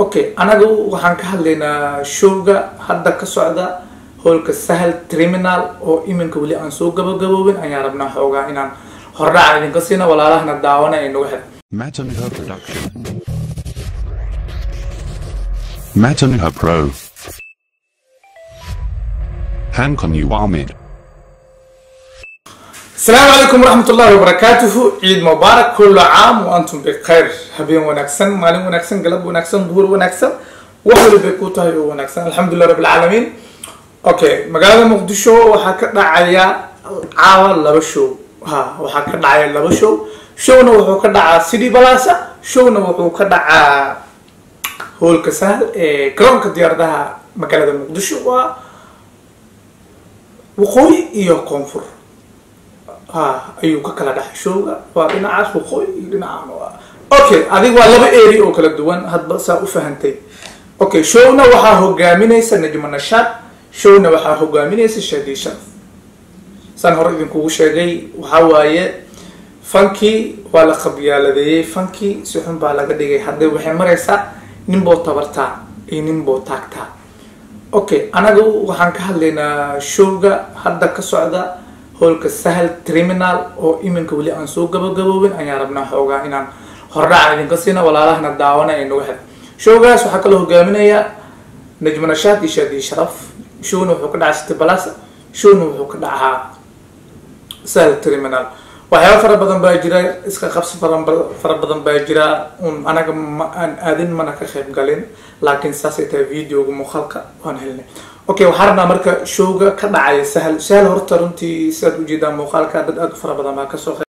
okay anagu waxaan ka hadlaynaa showga hadda ka socda hoolka sahal terminal oo iminka weli aan soo gabagaboobin ayaan rabnaa xoogaa inaan hordhaca idinka siina walaalahana daawana ay nagu xir Matanuha Production. Matanuha Pro. Hankon Uwamid. asalaamu calaykum waraxmat ullahi wabarakaatuhu ciid mubaarak kullu caam wa antum bikhayr habeen wanaagsan maalin wanaagsan galab wanaagsan duhur wanaagsan wax walibay ku tahay oo wanaagsan alxamdulilah rabbi alcaalamiin okay magaalada muqdisho waxaa ka dhacaya caawa laba show ha waxaa ka dhacaya laba show showna wuxuu ka dhacaa city balasa showna wuxuu ka dhacaa hoolka sahal ee garoonka diyaaradaha magaalada muqdisho waa waqooyi iyo koonfur ha ayuu ka kala dhaxay showga waa dhinacaas waqooyi iyo dhinacaan waa okay adig waa laba area oo kala duwan hadba saa u fahantay okay showna waxaa hogaaminaysa najma nashaad showna waxaa hogaaminaysa shadi sharaf saan hore idinkugu sheegay waxaa waaye fankii waa la qabyaaladeeyey fankii si xun baa laga dhigay hadday waxay maraysaa ninboo tabartaa iyo ninboo taagtaa okay anagu waxaan ka hadlaynaa showga hadda ka socda hoolka sahal terminal oo iminka weli aan soo gabagaboobin ayaan rabnaa xoogaa inaan hordhaca idinka siina walaalahana daawana ay nagu xir showgaas waxaa kaloo hogaaminaya najma nashaad iyo shaadi sharaf showna wuxuu ka dhacaa city balasa showna wuxuu ka dhacaa sahal terminal waxyaaba fara badan baa jira iska qabsi faran fara badan baa jira un anaga ma aan aadin mana ka qayb galin laakiin saasay tahay videoga muuqaalka waan helnay okay waxaa rabnaa marka showga ka dhacaya sahal sahal horta runtii sidaad ujeedaan muuqaalka dad aad u fara badan baa kasoo qayb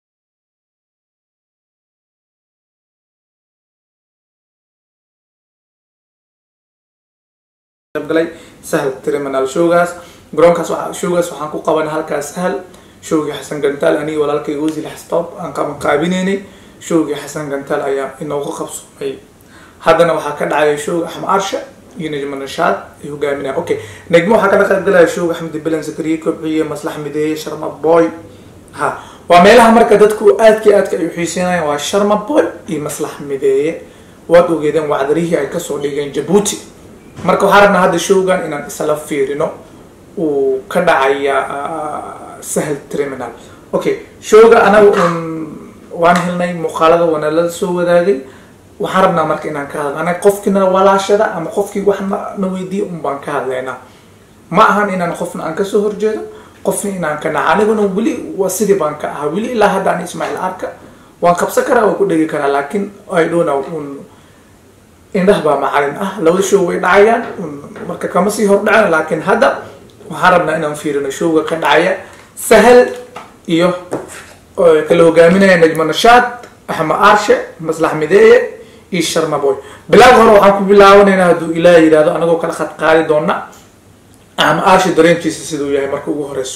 galay sahal terminal showgaas garoonkaas waxa showgaas waxaan ku qabanay halkaas sahal showgii xasan gantaal aniga walaalkay wasiil xastoob aan qaban qaabinaynay showgii xasan gantaal ayaa inooga qabsoomay haddana waxaa ka dhacaya showga axmed arsha iyo najma nashaad ay hogaaminaya okay najmo waxaa kala qayb galaya showga axmed bilan zakariya kobciye maslax mideeye sharma boy ha waa meelaha marka dadku aadka aadka ay uxiiseynayaan waa sharma boy iyo maslax mideeye waad ogeedeen wacdarihii ay kasoo dhigeen jabuuti marka waxaa rabnaa hadda showgan inaan isla fiirino uu ka dhacaya sahal terminal okay showga anaga un waan helnay muuqaalada waana la soo wadaagay waxaan rabnaa marka inaan ka hadlo anaga qofkina walaashada ama qofkii wax na weydiiya un baan ka hadlaynaa ma ahan inaan qofna aan kasoo horjeedo qofna inaan ka naca aniguna weli waa sidii baan ka ahaa weli ilaa hadda ani ismaaciil arka waan qabsan karaa waan ku dhegi karaa laakiin i don't know un indhah baa macalin ah labada show way dhacayaan marka kama sii hordhacen laakiin hadda waxaan rabnaa inaan fiirino showga ka dhacaya sahal iyo kala hogaaminaya najma nashaad axmed arshe maslax mideeye iyo sharma boy bilaag hore waxaan ku bilaabanaynaa hadduu ilaah yidhahdo anagoo kala khad qaadi doona axmed arshe dareenkiisa siduu yahay marka ugu horeyso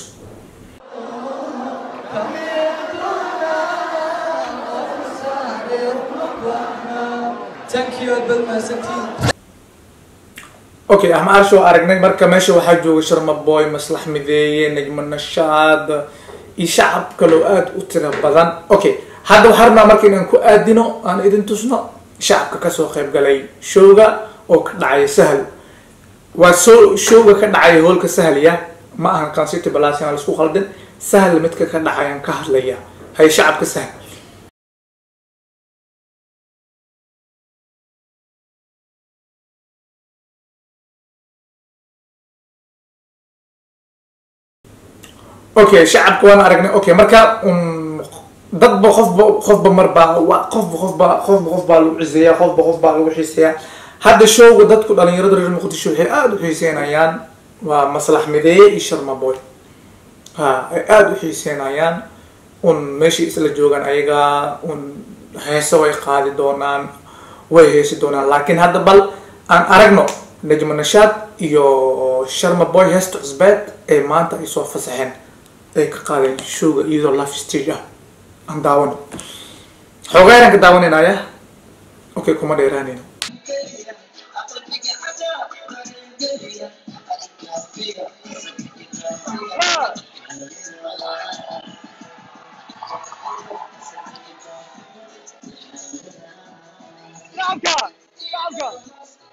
Thank you, Abel Masanti. okay axmed arshe waa aragnay marka meesha waxaa jooga sharma boy maslax mideeye najma nashaad iyo shacab kaloo aada u tira badan okay hadda waxaa rabnaa marka inaan ku aadino aan idin tusno shacabka kasoo qayb galay showga oo ka dhacaya sahal waa soo showga ka dhacaya hoolka sahalya ma ahan kancity balas aan laisku khaldin sahal midka ka dhacayaan ka hadlaya hay shacabka sahal okay shacabka waan aragnay okay marka un dadba qofba qofba marbaa wa qofba qofba qofba qof baa lagu ciseeya qofba qof baa lagu xiiseeyaa hadda showga dadku dhalinyarada reer muqdisho waxay aada u xiiseynayaan waa maslax mideeye iyo sharma boy ha ay aada u xiiseynayaan un meeshay isla joogaan ayaga un heese way qaadi doonaan way heesi doonaan laakiin hadda bal aan aragno najma nashaad iyo sharma boy heesta cusbeed ee maanta ay soo fasaxeen ay ka qaadeen showga iyadoo life stage ah aan daawano xoogaayaan ka daawanaynaaya okay kuma dheeraanayno shacabka shacabka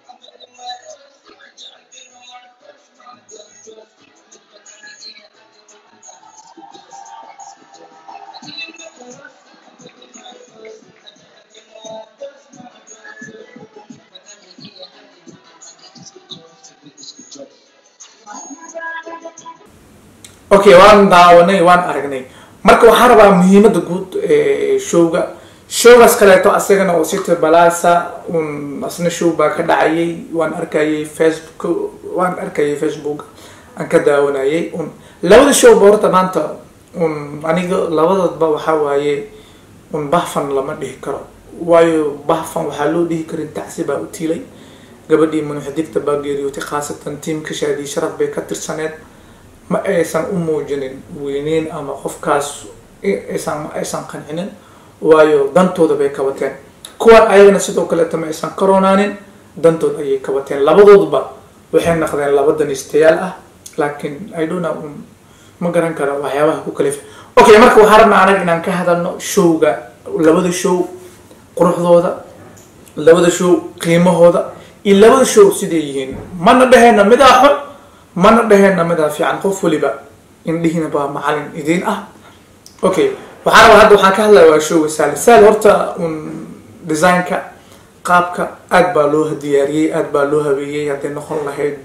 okay waan daawanay waan aragnay marka waxaan rabaa muhiimada guud ee showga showgaas kaleeto asagana oo city balasa un asna show baa ka dhacayay waan arkayay facebook waan arkayay facebook aan ka daawanayay un labada show ba horta maanta un aniga labadoodba waxaa waaye un bahfan lama dhihi karo waayo bahfan waxaa loo dhihi karin tacsi baa u tiilay gabadhii munuxdibta baa geeriyootay khaasatan tiimka shaadii sharaf bay ka tirsaneed ma aysan u muujinin weyneyn ama qofkaas aysan ma aysan qancinin waayo dantooda bay kabateen kuwan ayagana sidoo kaleeto ma aysan karoonaanin dantood ayay kabateen labadoodba waxay naqdeen laba danistayaal ah laakiin idona un ma garan karo waxyaabaha ku kalif okay marka waxaa rabnaa anaga inaan ka hadalno showga labada show quruxdooda labada show qiimahooda iyo labada show siday yihiin mana dhaheyna midaa xun mana dhaheyna midaa fiican qof waliba indhihiina baa macalin idiin ah okay waxaa rabaa hadda waxaan ka hadlaya waa showga saal saal horta un designka qaabka aad baa loo diyaariyey aad baa loo habeeyey hadday noqon lahayd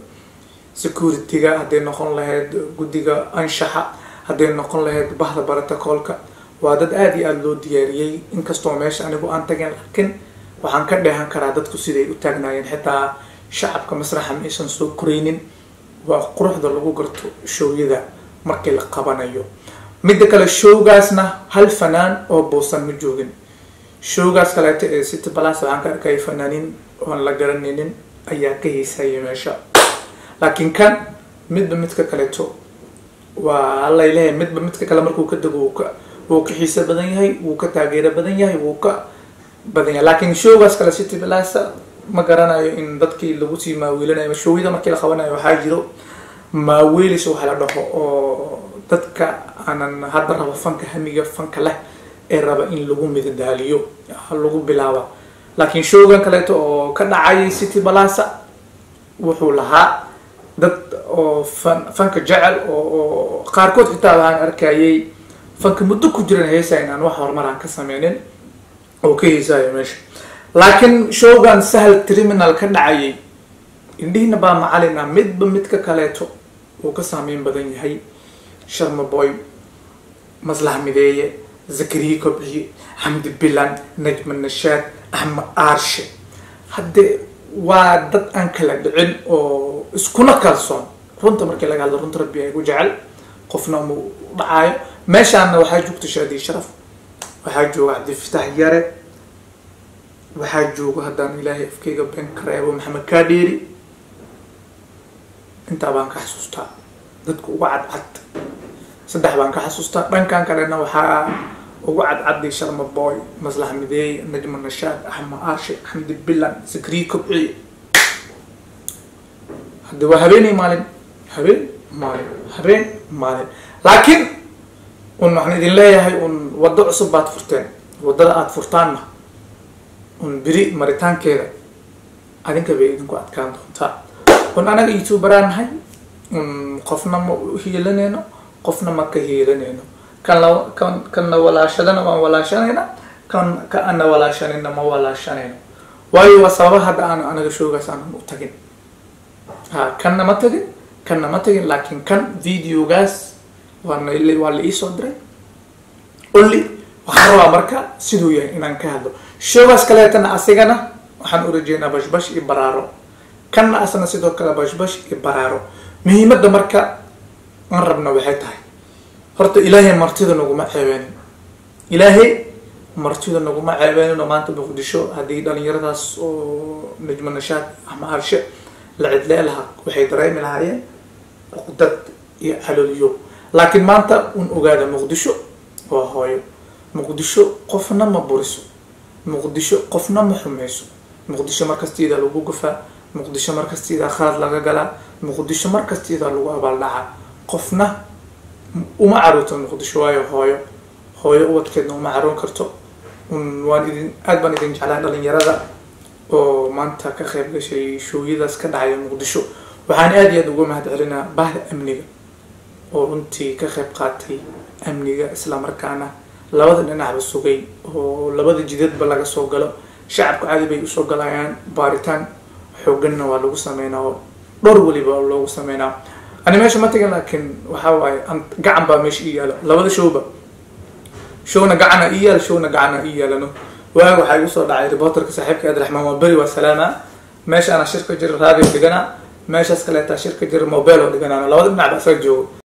security-ga hadday noqon lahayd guddiga anshaxa hadday noqon lahayd bahda baratakoolka waa dad aada iyo aada loo diyaariyey inkastoo meesha anigu aan tageen laakiin waxaan ka dheehan karaa dadku siday u taagnaayeen xitaa shacabka masraxa ma aysan soo koraynin waa quruxda lagu garto showyada markii la qabanayo midda kale showgaasna hal fanaan oo boosan ma joogin showgaas kaleeto ee city balas waxaan ka arkaya fanaaniin oon la garanaynin ayaa ka heysaya meesha laakiin kan midba midka kaleeto waa allay leeyahay midba midka kale markuu ka dego wuu ka wuu ka xiiso badan yahay wuu ka taageero badan yahay wuu ka badan yahay laakiin showgaas kale city balasa ma garanayo in dadkii lagu sii maawiilanayo showyada markii la qabanayo waxaa jiro maaweelis waxa la dhaho oo dadka aanan hadda raba fanka hamiga fanka leh ee raba in lagu midadaaliyo lagu bilaaba laakiin showgan kaleeto oo ka dhacayay city balasa wuxuu lahaa dad oo fan fanka jecel oo qaarkood xitaa waxaan arkayay fanka muddo ku jiran heesa in aan wax horumar aan ka sameynin oo ka heesaayo meesha laakiin showgan sahal criminal ka dhacayay indhihiina baa macalin ah midba midka kaleeto uu ka saameyn badan yahay sharma boy maslax mideeye zakariya kobciye xamdi bilan najma nashaad axmed aarshe haddee waa dad aan kala dhicin oo iskuna kalsoon runta markii laga hadlo runta rabbi ay ku jecel qofna mu dhacaayo meeshaana waxaa joogta shaadii sharaf waxaa jooga cabdifitax yare waxaa jooga haddaan ilaahay afkeyga been ka reebo maxamed kaadheeri intaa baan ka xasuustaa dadka uga cadcad saddex baan ka xasuustaa dhankan kalena waxaa ugu cadcaday sharma boy maslax mideey najma nashaad axmed aarshe xamdi bilan zakriya kobciye hadde waa habeenay maalin habeen maalin habeen maalin laakiin un waxaan idin leeyahay un waddo cusub baad furteen waddada aada furtaanna un beri maritaankeeda adinka bay idinku adkaan doontaa un anaga youtuberaan nahay un qofna ma hiilanayno qofna ma ka hiilanayno kan la kan kanna walaashadana waan walaashanayna kan ka ana walaashanayna ma walaashanayno waayo waa sababa hadda aan anaga showgaas aanan u tagin ha kanna ma tagin kanna ma tagin laakiin kan videogaas waana waa la iisoo diray only waxaan rabaa marka siduu yahay inaan ka hadlo showgaas kaleetana asigana waxaan u rajeynaa bashbash iyo baraaro kanna asna sidoo kale bashbash iyo baraaro muhiimadda marka aan rabna waxay tahay horta ilaahay martida naguma ceebeenin ilaahay martida naguma ceebeenin oo maanta muqdisho haddii dhalinyaradaas oo najmo nashaad ama arshe la cidlee lahaa waxay dareemi lahaayeen cuqdad iyo calooliyo laakiin maanta un ogaada muqdisho waa hooyo muqdisho qofna ma buriso muqdisho qofna ma xumeyso muqdisho markastiida lagu gufaa muqdisho markastiida khalad laga galaa muqdisho markastiida lagu abaaldhacaa qofna uma caruurto muqdisho waayo hooyo hooyo ubadkeedna uma caroon karto waan idin aad baan idin jeclaa dhalinyarada oo maanta ka qayb gashay shooyadaas ka dhacaya muqdisho waxaan aada iyo aada uga mahad celinaa bahda amniga oo runtii ka qayb qaatay amniga islamarkaana labada dhinacba sugay oo labada jidadba laga soo galo shacabka caadi bay usoo galayaan baaritaan xooganna waa lagu sameynaa oo dhowr weliba loogu sameynaa ani meesha ma tegin laakiin waxaa waaye an- gacan baa meesha ii yaalo labada showba showna gacana ii yaal showna gacana ii yaalano waaga waxaa igu soo dhacay reporterka saaxiibka abdiraxmaan waa beri waa salaama meesha ana shirka jira raadiyo dhigana meeshaas kaleetaa shirka jira mobile oo dhiganaano labada dhinac ba isaga joogo